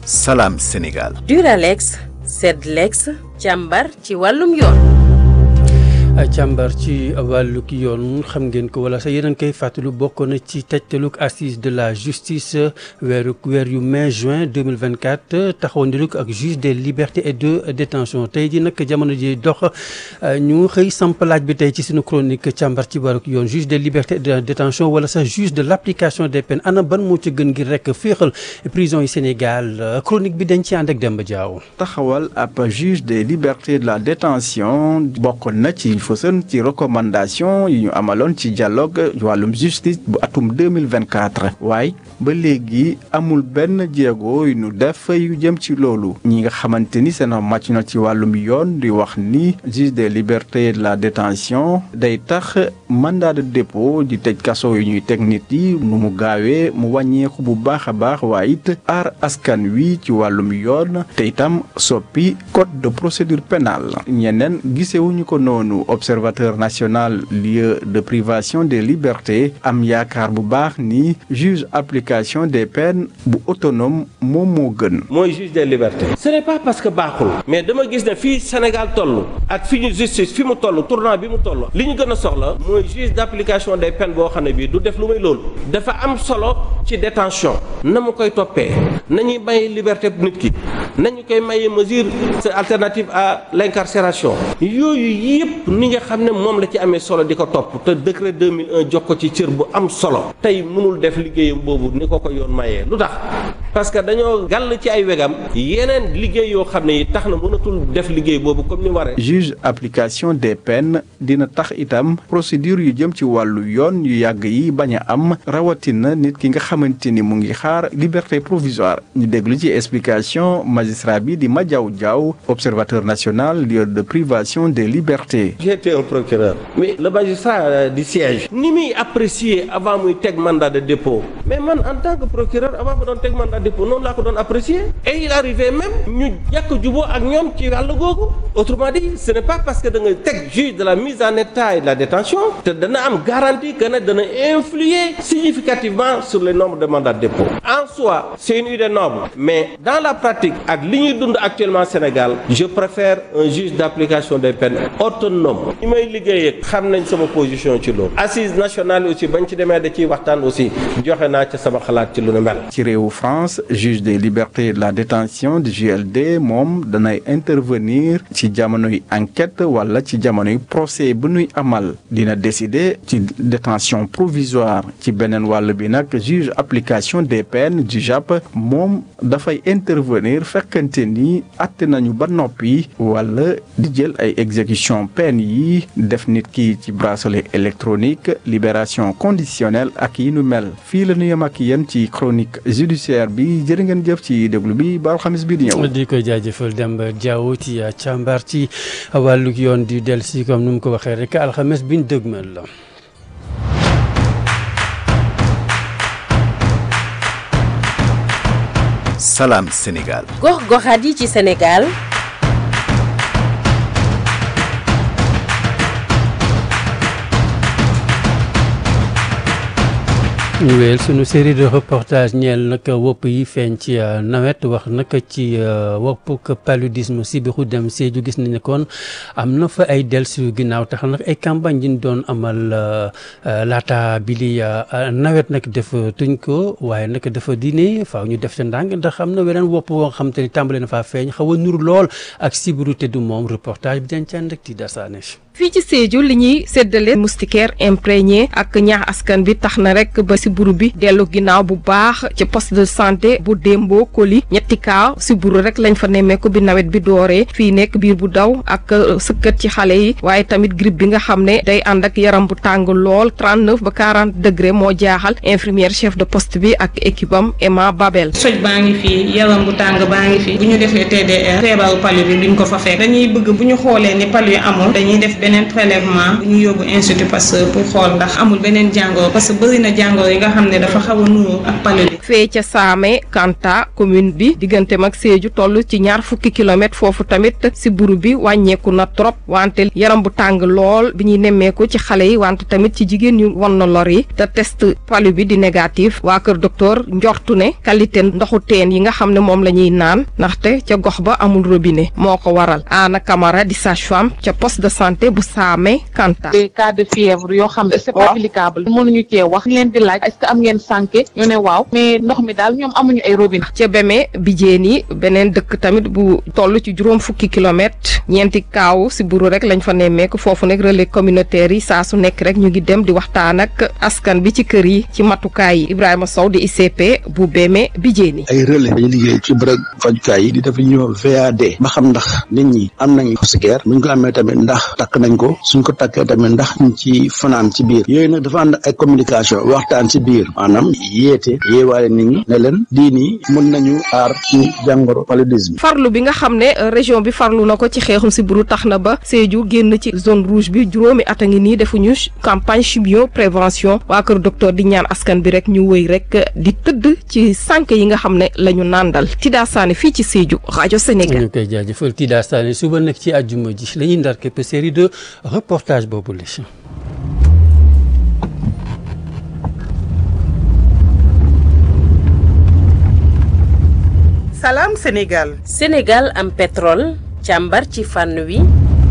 Salam Sénégal. Duralex Sedlex càmbar ci wàllum yoon. càmbar ci wàllug yoon xam ngeen ko wala sax yeneen koy fàttalu bokk na ci tëjtalug assise de la justice weeru weer yu mai juin 2024 taxawandilug ak juge des libertés et de détention tey ji nag jamono ji dox ñu xëy samp laaj bi tey ci suñu chronique càmbar ci wàllug yoon juge des libertés et de détention wala sax juge de l' application des peines ana ban moo ci gën ngir rek féexal prison yi Sénégal chronique bi dañ ci ànd ak Demba Diaw taxawal ab juge des libertés de la détention bokk na ci fësën ci recommandation yi ñu amaloon ci dialogue wàllum justice bu atum 2024 waaye ba léegi amul benn jéego yu ñu def yu jëm ci loolu ñi nga xamante ni seen màcc na ci wàllum yoon di wax ni juge des libertés de la détention day tax mandat de dépôt di tëj kaso yu ñuy teg nit yi nu mu gaawee mu wàññeeku bu baax a baax waaye it aar askan wi ci wàllum yoon te itam soppi code de procédure pénale ñeneen gisewuñu ko noonu observateur national lieu de privation des libertés am yaakaar bu baax ni juge application des peines bu autonome moom moo gën. mooy juge des libertés. ce n'est pas parce que baaxul. mais dama gis ne fii Sénégal toll ak fi ñu justice fi mu toll tournant bi mu toll li ñu gën a soxla mooy juge d'application des peines boo xam ne bii du def lu may loolu. dafa am solo ci détention na mu koy toppee nañuy may liberté nit ki nañu koy maye mesure alternative à l'incarcération yooyu yëpp ni nga xam ne moom la ci amee solo di ko topp te décret 2001 jox ko ci cër bu am solo tey mënul def liggéeyam boobu ni ko ko yoon mayee lu tax parce que dañoo gàll ci ay wegam yeneen liggéey yoo xam ne yi tax na mënatul def liggéey boobu comme ni waree. juge application des peines dina tax itam procédure yu jëm ci wàllu yoon yu yàgg yi bañ a am rawatina nit ki nga xamante ni mu ngi xaar liberté provisoire ñu déglu ci explication magistrat bi di Madiaw Diaw observateur national lieu de privation des libertés. j'étais un procureur mais le magistrat du siège ni muy apprécier avant muy teg mandat de dépôt mais man en tant que procureur avant ma doon teg mandat de dépôt noonu laa ko doon apprécier et il arrivait même ñu jàkk juboo ak ñoom ci wàll googu autrement dit ce n'est pas parce que da nga teg juge de la mise en état et de la détention te dana am garantie que ne dana influer significativement sur le nombre de mandats de dépôt en soi c'est une idée noble mais dans la pratique ak li ñuy dund actuellement Sénégal je préfère un juge d'application des peines autonome ñi may liggéeyee xam nañ sama position ci loolu assise nationale aussi bañ ci demee da ciy waxtaan aussi joxe naa ca sama xalaat ci lu nu mel. ci réewu France juge des libertés de la détention du JLD moom danay intervenir ci jamonoy enquête wala ci jamonoy procès bu nuy amal dina décider ci détention provisoire ci beneen wàll bi nag juge application des peines du JAP moom dafay intervenir fekkante ni àtte nañu ba noppi wala di jël ay exécution peine yi def nit ki ci bracelet électronique libération conditionnelle ak yi nu mel fii la ñu yem ak yéen ci chronique judiciaire bi jërë ngeen jëf ci déglu bi ba alxamis bi di ñëw. di koy jaajëfal Demba Diaw ci càmbar ci wàllug yoon di del si comme nu mu ko waxee rek alxames biñ dëgmal la. Salam Sénégal. gox-goxaat yi ci Sénégal. ñu wéyal sunu série de reportage ñeel nag wopp yi feeñ ci nawet wax nag ci woppuk paludisme sibiru dem Sédhiou gis nañ ne kon am na fa ay delsu ginnaaw tax nag ay campagne yi ñu doon amal laata bi li nawet nag def tuñ ko waaye nag dafa dine faaw ñu def sa ndànk ndax am na weneen wopp boo xam te ni tàmbale na faa feeñ xaw a nur lool ak sibiru te du moom reportage bi dañ ci ànd ak ti dasaane fii ci Sédhiou li ñuy séddale moustiquaire imprégné ak ñaax askan bi tax na rek ba siburu bi dellu ginnaaw bu baax ci poste de santé bu Dembo Koli ñetti kaa siburu rek lañ fa nemmeeku bi nawet bi dooree fii nekk biir bu daw ak sëkkat ci xale yi waaye tamit grippe bi nga xam ne day ànd ak yaram bu tàng lool 39 ba 40 degré moo jaaxal infirmière chef de poste bi ak équipe am Emma Babel. soj baa ngi fii yaram bu tàng baa ngi fii bu ñu defee TDR feebaru palu bi duñ ko fa fekk dañuy bëgg bu ñu xoolee ni palu yi amul dañuy def beneen prélèvement bu ñu yóbbu institut Pasteur pour xool ndax amul beneen jàngoro parce que bëri na jàngoro yi nga xam ne dafa xaw a nuru ak palu bi fee ca Saame Kanta commune bi digganteem ak Sédhiou toll ci ñaar fukki kilomètres foofu tamit si buru bi wàññeeku na trop wante yaram bu tàng lool bi ñuy nemmeeku ci xale yi wante tamit ci jigéen ñu wan na lor yi te test palu bi di négatif waa kër docteur njortu ne qualité ndoxu teen yi nga xam ne moom la ñuy naan ndaxte ca gox ba amul robinet moo ko waral Anna Camara di sage-femme ca poste de santé bu Saame Kanta. des cas de fièvre yoo xam ne c'est pas applicable mënuñu cee wax ñu leen di laaj est-ce que am ngeen sànke ñu ne waaw mais ndox mi daal ñoom amuñu ay robinet ca Beme Bijeen yi beneen dëkk tamit bu toll ci juróom fukki kilomètres ñeenti kaaw si buru rek lañ fa nemmeeku foofu nag relais communautaire yi saa su nekk rek ñu ngi dem di waxtaan ak askan bi ci kër yi ci matukaay yi Ibrahima Sow di ICP bu Beme Bijeen yi. ay relais dañuy liggéey ci bërëb fajukaay yi di def li ñuy wax VAD ba xam ndax nit ñi am nañ moustiquaire buñ ko amee tamit ndax takk nañ ko suñ ko takkee tamit ndax ñu ci fanaan ci biir yooyu nag dafa ànd ay communication waxtaan ci biir maanaam yéete yeewaale nit ñi ne leen lii nii mën nañu aar ci jàngoro paludisme. farlu bi nga xam ne région bi farlu na ko ci xeexum si buru tax na ba Sédhiou génn ci zone rouge bi juróomi at a ngi nii defuñu campagne chimio prévention waa kër docteur di ñaan askan bi rek ñu wëy rek di tëdd ci sànq yi nga xam ne la ñu nàndal Tida Sané fii ci Sédhiou rajo Sénégal. ñu koy jaajëfal Tida Sané suba nag ci àjjuma ji la ñuy ndar képp série de reportage boobu la. Salam Sénégal. Sénégal am pétrole càmbar ci fànn wi.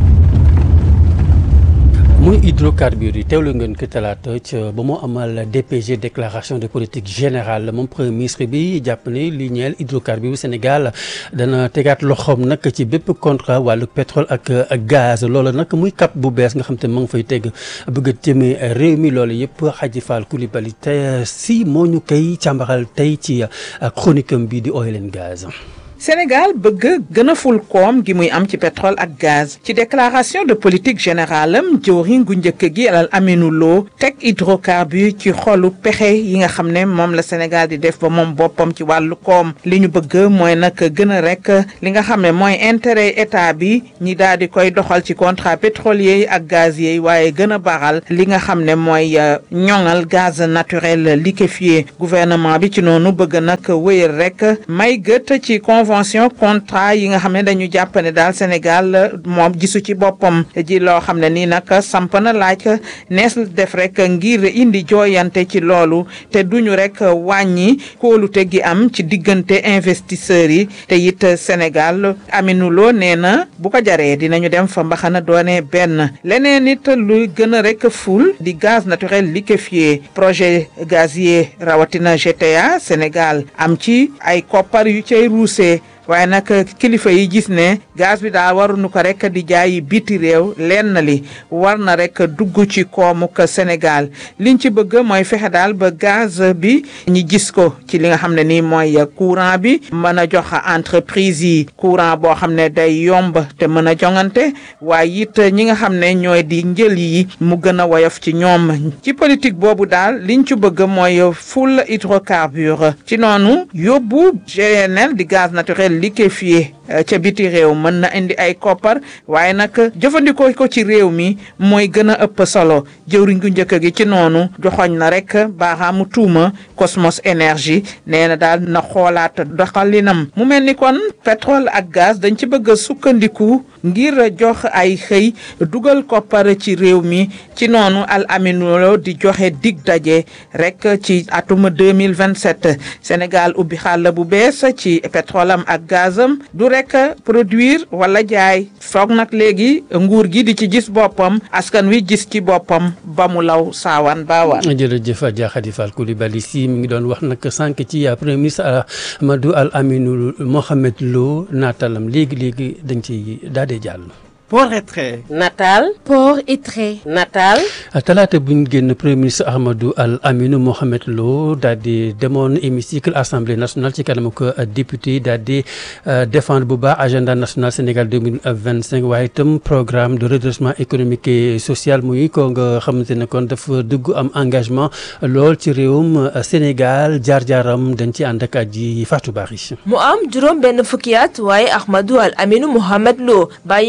muy hydrocarbures yi teewlu ngeen ko talaata ca ba mu amal DPG déclaration de politique générale moom premier ministre bi jàpp ne li ñeel hydrocarbures bu Sénégal dana tegaat loxoom nag ci bépp contrat wàllu pétrole ak gaz loolu nag muy cap bu bees nga xam te ma ngi fay teg bëgg a jëmee réew mi loolu yëpp Hadji Fall Coulibaly te si moo ñu koy càmbaral tey ci chronique am bi di oil and gaz. Sénégal bëgg gën a ful koom gi muy am ci pétrole ak gaz ci déclaration de politique générale am jëwriñ gu njëkk gi alal Aminou Lo teg hydrocarbures ci xolu pexe yi nga xam ne moom la Sénégal di def ba moom boppam ci wàllu koom li ñu bëgg mooy nag gën a rek li nga xam ne mooy intérêt état bi ñi daal di koy doxal ci contrat pétrolier yi ak gazier yi waaye gën a baral li nga xam ne mooy ñoŋal gaz naturel liquéfié gouvernement bi ci noonu bëgg nag wéyal rek may gët ci convention contrat yi nga xam ne dañu jàpp ne daal Sénégal moom gisu ci boppam ji loo xam ne nii nag samp na laaj nees def rek ngir indi jooyante ci loolu te duñu rek wàññi kóolute gi am ci diggante investisseurs yi te it Sénégal Aminou Lo nee na bu ko jaree dinañu dem fa mbaxana doone benn leneen it lu gën a rek ful di gaz naturel liquéfié projet gazier rawatina GTA Sénégal am ci ay koppar yu cay ruusee waaye nag kilifa yi gis ne gaz bi daal waruñu ko rek di jaayi biti réew lenn li war na rek dugg ci koomuk Sénégal liñ ci bëgg mooy fexe daal ba gaz bi ñi gis ko ci li nga xam ne nii mooy courant bi mën a jox entreprise yi courant boo xam ne day yomb te mën a jongante waaye it ñi nga xam ne ñooy di njël yi mu gën a woyof ci ñoom ci politique boobu daal liñ ci bëgg mooy ful hydrocarbure ci noonu yóbbu GNL di gaz naturel liquéfié ca biti réew mën na indi ay koppar waaye nag jëfandikoo ko ci réew mi mooy gën a ëpp solo jëwriñ gu njëkk gi ci noonu joxoñ na rek baaxaamu tuuma Cosmos énergie nee na daal na xoolaat doxalinam mu mel ni kon pétrole ak gaz dañ ci bëgg a sukkandiku ngir jox ay xëy dugal koppar ci réew mi ci noonu al aminulo di joxe dig daje rek ci atum 2027 Sénégal ubbi xàll bu bees ci pétrole am ak gazam du rek produire wala jaay foog nag léegi nguur gi di ci gis boppam askan wi gis ci boppam ba mu law saawaan baawaan jërëjëf Adja Khady Fall Coulibaly si mi ngi doon wax nag sànq ci premier ministre Amadou Al Aminou Mohamed Lo naatalam léegi léegi dañ ci daal di jàll. port et trait. nataal. port et trait. nataal. talaata bu ñu génn premier ministre Ahmadou Al Aminou Mohamed Lo daal di demoon hémicycle assemblée nationale ci kanam ko député yi daal di défendre bu baax agenda national Sénégal deux mille vingt cinq waaye itam programme de redressement économique et social muy ko nga xamante ne kon dafa dugg am engagement lool ci réewum Sénégal jaar-jaaram dañ ci ànd ak aji Fatou Bari. mu am juróom benn fukki at waaye Ahmadou Al Aminou Mohamed Lo bàyyeegul ba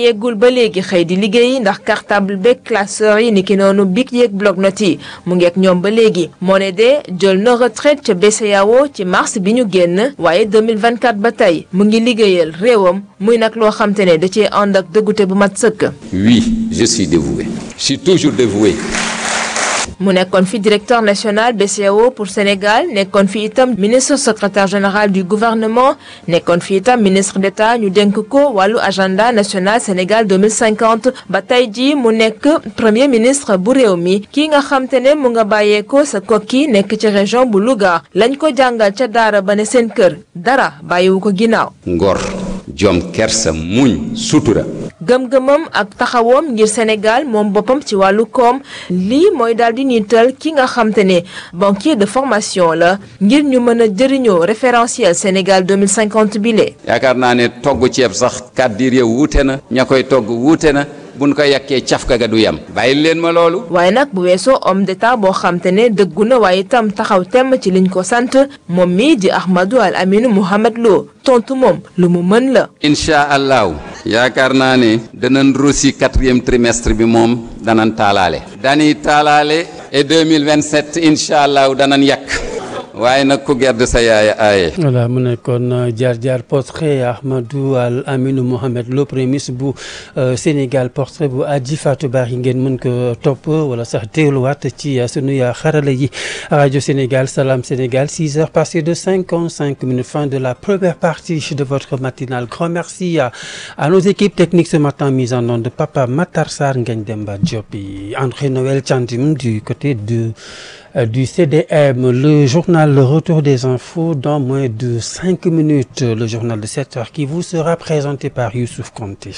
ba léegi xëy di liggéey ndax cartable beeg classeur yi niki noonu bic yeeg bloc-notes yi mu ngeek ñoom ba léegi moo ne de jël na retraite ca BCEAO ci mars bi ñu génn waaye 2024 ba tey mu ngi liggéeyal réewam muy nag loo xam te ne da cee ànd ak dëggute bu mat sëkk. Oui, je suis dévoué. Je suis toujours dévoué. mu nekkoon fi directeur national BCEAO pour Sénégal nekkoon fi itam ministre secrétaire général du gouvernement nekkoon fi itam ministre d'État ñu dénk ko wàllu agenda national Sénégal 2050 ba tey jii mu nekk premier ministre bu réew mi kii nga xam te ne mu nga bàyyeekoo sa kokki nekk ci région bu Louga lañ ko jàngal ca daara ba ne seen kër dara bàyyiwu ko ginnaaw. Ngor, jom, kersa, muñ, sutura. gëm-gëmam ak taxawoom ngir Sénégal moom boppam ci wàllu koom lii mooy daal di niital ki nga xam te ne banquier de formation la ngir ñu mën a jëriñoo référentiel Sénégal 2050 bile. yaakaar naa ne togg ceeb sax kàddir ya wuute na ña koy togg wuute na buñ ko yàkkee cafka ga du yem bàyyi leen ma loolu. waaye nag bu weesoo homme d'état boo xam te ne dëggu na waaye itam taxaw temm ci liñ ko sant moom mii di Ahmadou Al Aminu Mohamed Lo tontu moom lu mu mën la. incha allahu yaakaar naa ne danañ rosi quatrième trimestre bi moom danañ taalaale. dañuy taalaale et 2027 incha allahu danañ yàq. waaye nag ku gedd sa yaaya aaye voilà mu nekkoon jaar jaar portrait Ahmadou Al Aminou Mohamed Lo premier ministre bu Sénégal portrait bu Adji Fatou Bari ngeen mën ko topp wala sax teewluwaat ci sunu xarala yi rajo Sénégal Salam Sénégal 6 heures passées de 55 minutes fin de la première partie de votre matinale grand merci à, à nos équipes techniques ce matin mise en nom de Papa Matar Sarr Ngagne Demba Diop et André Noël Thiandim du côté de du CDM, le journal Le Retour des infos dans moins de 5 minutes, le journal de 7 heures qui vous sera présenté par Youssouf Conté.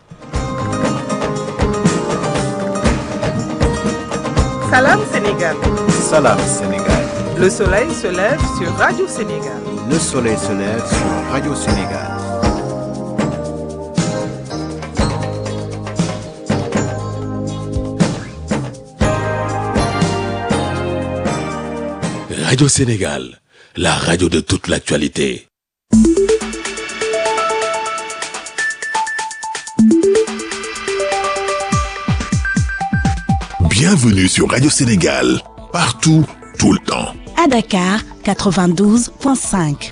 Salam Sénégal. Salam Sénégal. Le soleil se lève sur Radio Sénégal. Le soleil se lève sur Radio Sénégal. Radio Sénégal, la radio de toute l'actualité. Bienvenue sur Radio Sénégal, partout, tout le temps. À Dakar, 92.5.